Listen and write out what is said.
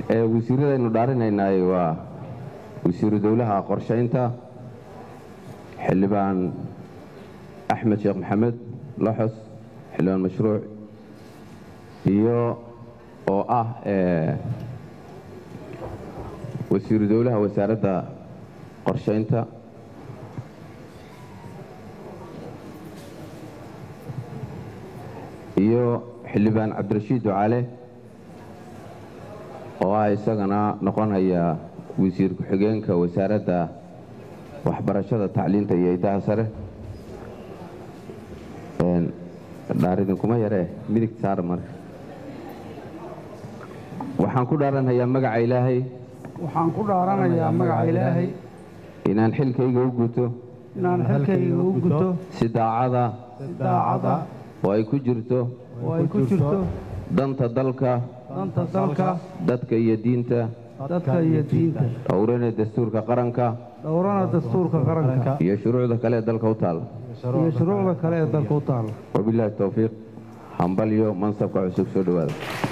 ee wasiiradaynu dhaarinaynaay waa wasiiru dowlaha qorshaynta xildhibaan axmed sheekh maxamed loxos xildhibaan mashruuc iyo oo ah wasiiru dowlaha wasaaradda qorshaynta iyo xildhibaan cabdirashiid ducaale oo ah isagana noqonaya wasiir ku-xigeenka wasaaradda waxbarashada tacliinta iyo idaha sare dhaaridinkuma yaree midig saar marka waxaan ku dhaaranhayaa magaca ilaahay waxaan ku dhaaranayaa magaca ilaahay inaan xilkayga u guto inaan xilkayga u guto si daacada si daacada oo ay ku jirto oo ay ku jirto danta dalka danta dalka dadka iyo diinta dadka iyo diinta dhowrana dastuurka qaranka dhowrana dastuurka qaranka iyo shuruucda kale ee dalka u taalla iyo shuruucda kale ee dalka u taalla wabilaahi towfiiq hambalyo mansabka cusub soo dhowaada